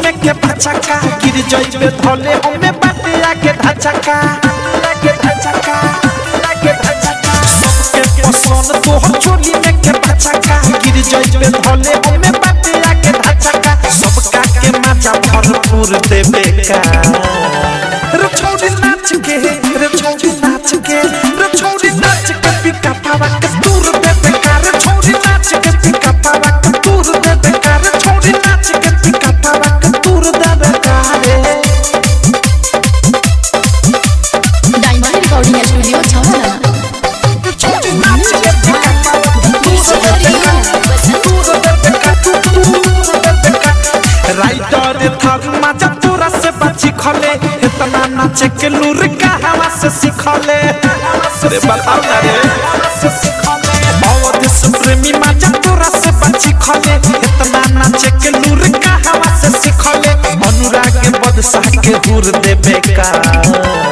में के पचका गिर जइबे धले हमें बाटे आके धचका आके धचका आके धचका सबके पसंद तोहर चोली में के पचका गिर जइबे धले हमें बाटे आके धचका सबका के मजा भरपूर देबे का रे छोड़ी नाच के रे छोड़ी नाच के रे छोड़ी नाच के पिका पावा के दूर देबे का रे छोड़ी नाच के पिका पावा के दूर देबे का रे छोड़ी नाच के पिका पावा के दूर देबे का रे डायमंड रिकॉर्डिंग स्टूडियो छावला रे छोड़ी नाच के पिका पावा के दूर देबे का दूर देबे का दूर देबे का राइटर थर मजा तोरा से बची खले इतना नाचे के लूर का हवा से सिखले रे बताओ ना रे अवध से प्रेमी मजा तोरा से बची खले इतना नाचे के लूर का हवा से सिखले अनुराग बदशाह के हुर देबे का